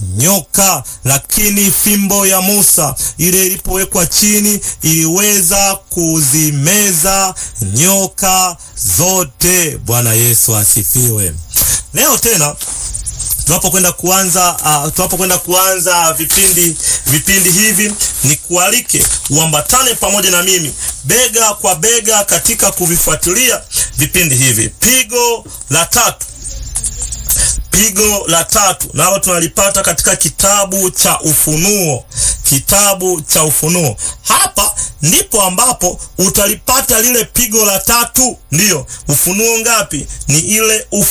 nyoka, lakini fimbo ya Musa ile ilipowekwa chini iliweza kuzimeza nyoka zote. Bwana Yesu asifiwe. Leo tena tunapokwenda kuanza uh, tunapokwenda kuanza vipindi vipindi hivi, ni kualike uambatane pamoja na mimi bega kwa bega katika kuvifuatilia vipindi hivi. Pigo la tatu, pigo la tatu nalo tunalipata katika kitabu cha Ufunuo, kitabu cha Ufunuo. Hapa ndipo ambapo utalipata lile pigo la tatu. Ndiyo, Ufunuo ngapi? Ni ile ufu